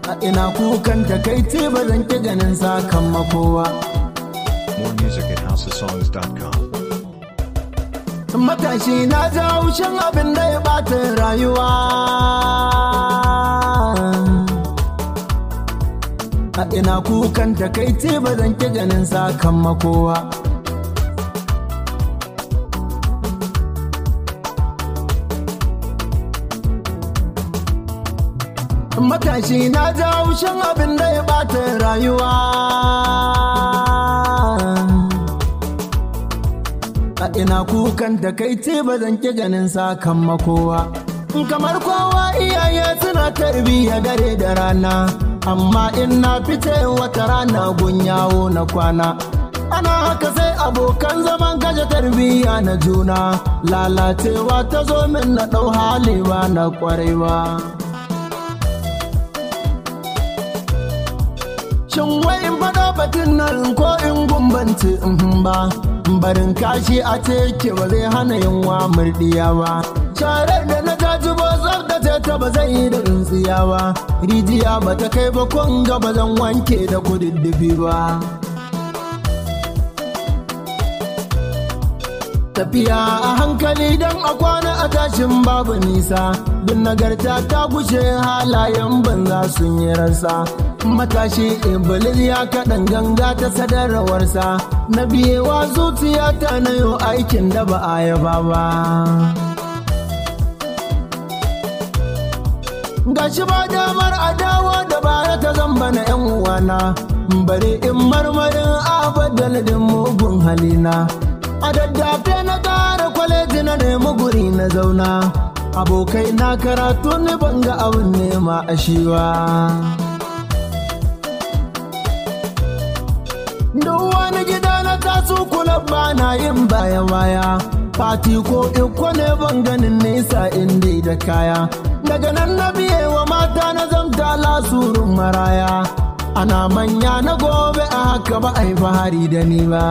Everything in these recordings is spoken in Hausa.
a ina kukan takaici ba zan ki ganin sakamakowa More music at houseofsongs.com. matashi na ji haushin abin da ya bata rayuwa a ina kukan takaici ba zan ki ganin sakamakowa matashi na ji haushin abin da ya bata rayuwa a ina kukan da kai ce ba zan ki ganin sakamakowa kamar kowa iyaye suna tarbiyya dare da rana amma in na fice wata rana gun yawo na kwana ana haka sai abokan zaman gaje tarbiyya na juna lalacewa ta zo min na ɗau hali ba na kwarewa Shin wai in faɗa batun nan ko in gumbance in ba barin kashi a teke ba zai hana yunwa murdiya ba sharar da na gaji ba tsaftace ta ba zai yi da tsintsiya ba rijiya ba ta kai ba kun ga ba zan wanke da kududdufi ba tafiya a hankali don a kwana a tashin babu nisa bin nagarta ta gushe halayen banza sun yi rasa matashi iblis ya kaɗan ganga ta sadarwarsa na biyewa zuciya ta na yau aikin da ba a yaba ba gashi ba damar adawa da baya ta zamba na yan uwana bari in marmarin abadaladin mugun halina a daddafe na ƙara kwaleji na nemi guri na zauna abokai na karatu ni ban ga abin nema a shiwa duk wani gida na taso kula ba na yin baya baya fati ko iko ne ban ganin nesa inda da kaya daga nan na biye wa mata na zamta lasurun maraya ana manya na gobe a haka ba a yi fahari da ni ba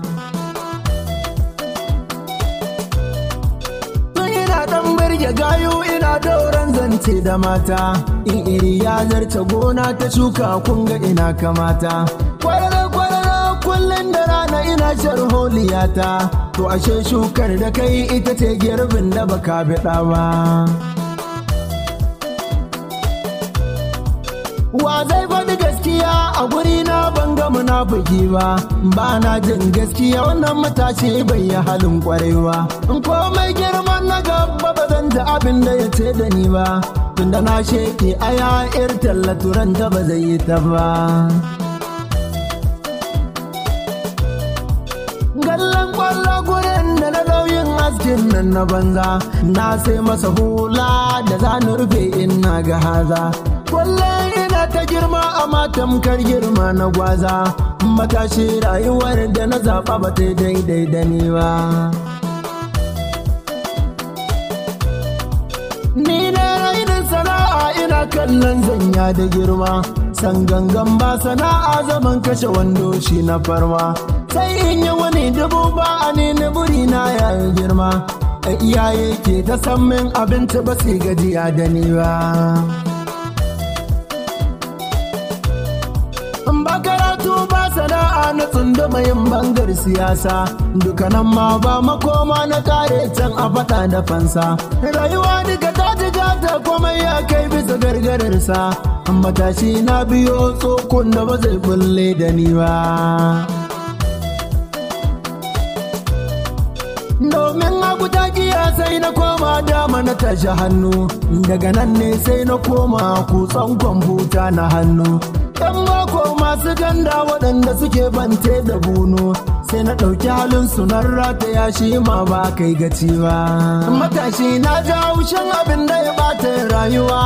ya gayo ina dauran zance da mata in iri ya zarce gona ta shuka kunga ina kamata kwarara kwarara kullum da rana ina sharholiyata to ashe shukar da kai ita ce girbin da baka biɗa ba wa zai faɗi gaskiya a guri na ban ga munafiki ba ba na jin gaskiya wannan matashi bai yi halin kwarewa in komai girman na gaba ba zan ji abin da ya ce da ni ba tunda na sheke aya ir tallaturan da ba zai yi ta ba gallan kwallo gurin da na lauyin askin nan na banza na sai masa hula da za ni rufe in na ga haza kullum ina ta girma a matamkar girma na gwaza matashi rayuwar da na zaɓa ba ta daidai da ni ba ni ne rainin sana'a ina kallon zanya da girma san gangan ba sana'a zaman kashe wando shi na farma sai in yi wani dubu ba a ni buri na yayin girma iyaye ke ta san min abinci ba su gajiya da ni ba ba karatu ba sana'a na tsunduma yin bangar siyasa dukanan ma ba makoma na kare can a fata da fansa rayuwa duka ta jiga ta komai ya kai bisa gargararsa matashi na biyo tsokon da ba zai bulle da ni ba domin hagu ta kiya sai na koma dama na tashi hannu daga nan ne sai na koma kutsan kwamfuta na hannu yan bako masu ganda waɗanda suke bante da bunu sai na ɗauki halin sunan rata ya shi ma ba kai gaci ba matashi na ja haushin abin da ya bata rayuwa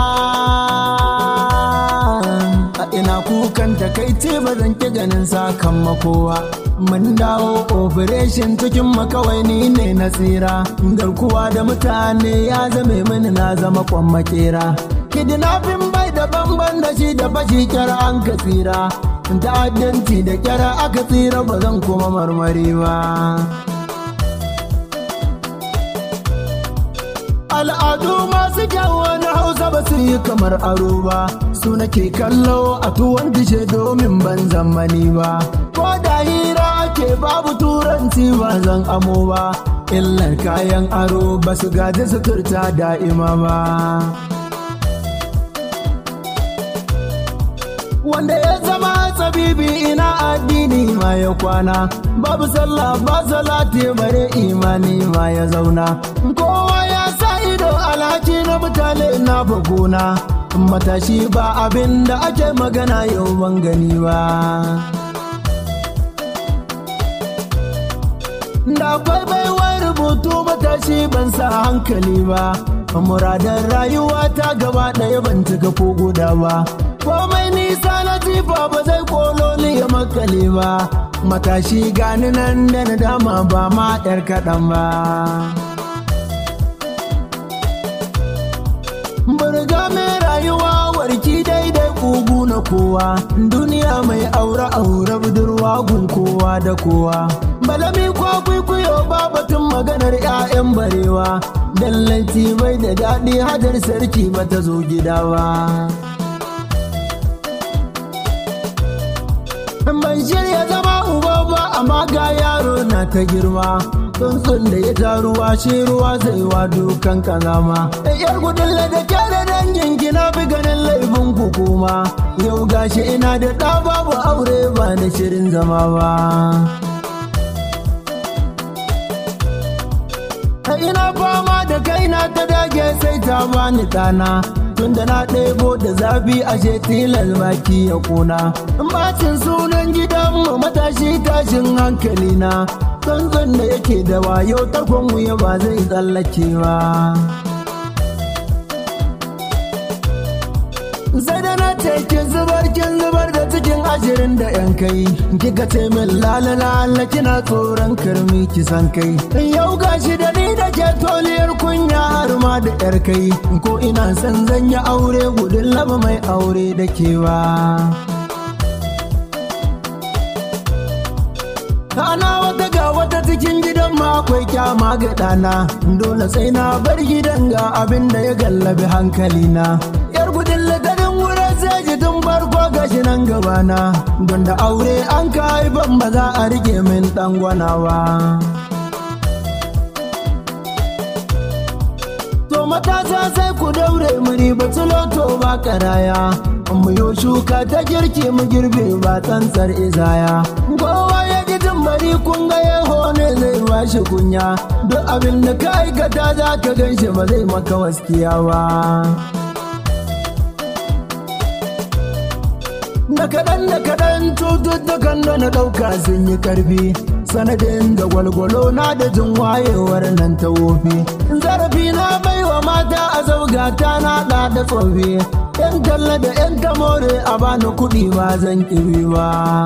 a ina kukan takaici ba zan ki ganin sakamakowa mun dawo operation cikin makawai ni ne na tsira garkuwa da mutane ya zame mini na zama kwan makera kidnapping bai da bamban da shi da bashi kyara an ka tsira ta'addanci da kyara aka tsira ba zan kuma marmari ba a al'adu masu kyau na hausa ba su yi kamar aro ba su nake kallo a tuwon dishe domin ban zamani ba ko da hira ake babu turanci ba zan amo ba illar kayan aro ba su gaji suturta da'ima ba wanda ya zama tsabibi ina addini ma ya kwana babu sallah ba salati bare imani ma ya zauna kowa ya sa ido alhaki na mutane na bagona matashi ba abin da ake magana yau ban gani ba da akwai baiwar rubutu matashi ban sa hankali ba muradan rayuwa ta gaba ɗaya ban cika ko guda ba komai nisa na jifa ba zai kololi ya makale ba matashi gani nan da na dama ba ma yar kaɗan ba burga mai rayuwa warki daidai kugu na kowa duniya mai aure aure budurwa gun kowa da kowa balami kwa kwaikwayo ba batun maganar 'ya'yan barewa dallanci bai da daɗi hajar sarki ba ta zo gida ba ban shirya zama uba ba amma ga yaro na ta girma tsuntsun da ya ta ruwa shi ruwa zai wa dukan kazama yar gudun da ke da dangin gina bi ganin laifin hukuma yau gashi ina da ɗa babu aure ba da shirin zama ba ina fama da kaina ta dage sai ta bani ɗana tunda na ɗebo da zafi ashe tilas baki ya kuna bacin sunan gidanmu matashi tashin hankali na tsantsan da yake da wayo takwan wuya ba zai tsallake ba sai da na teke zubar kin zubar da cikin ashirin da yan kai kika ce min lalala kina tsoron karmi kisan kai yau gashi da ni da ke toliyar kunya har ma da yar kai ko ina son zan yi aure gudun laba mai aure da kewa Ana wata ga wata cikin gidan ma akwai kyama ga ɗana dole sai na bar gidan ga abin da ya gallabi hankalina yar gudun lagarin wurin sai ji tun farko gashi nan gabana don da aure an ka haifan ba za a rike min ɗan gwanawa. To matasa sai ku daure mu riba tuloto ba karaya mu yo shuka ta girki mu girbe ba tsantsar izaya kowa ya ji bari kun ga yaho ne zai bashi kunya duk abin da ka aikata za ka gan shi ba zai maka waskiya ba da kaɗan da kaɗan cututtukan da na ɗauka sun yi ƙarfi sanadin da gwalgwalo na da jin wayewar nan ta wofi zarafi na baiwa mata a zaugata na ɗa da tsofi yan talla da yan tamore a bani kuɗi ba zan ƙiri ba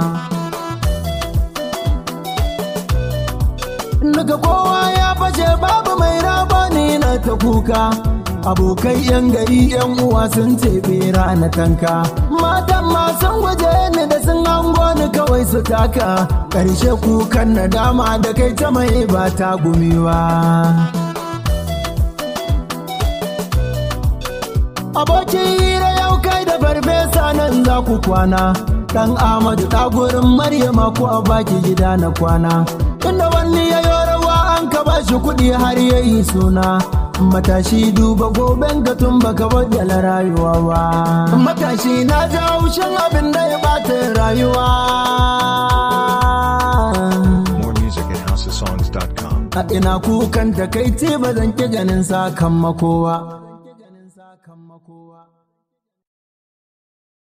daga kowa ya fashe babu mai rabani na ta kuka abokai yan gari yan uwa sun ce bera na tanka matan masu waje ni da sun hango ni kawai su taka ƙarshe kukan nadama da kai ta mai ba ta gumiwa abokin hira yau kai da farfesa nan za ku kwana dan amadu ɗagurin maryama ko a baki gida na kwana inda wani ya yi rawa an ka ba shi kuɗi har ya yi suna matashi duba goben ka tun baka baddala rayuwa ba matashi na ji haushin abin da ya bata rayuwa More music at housesongs.com. a ina kukan takaici ba zan ki ganin sakamakon kowa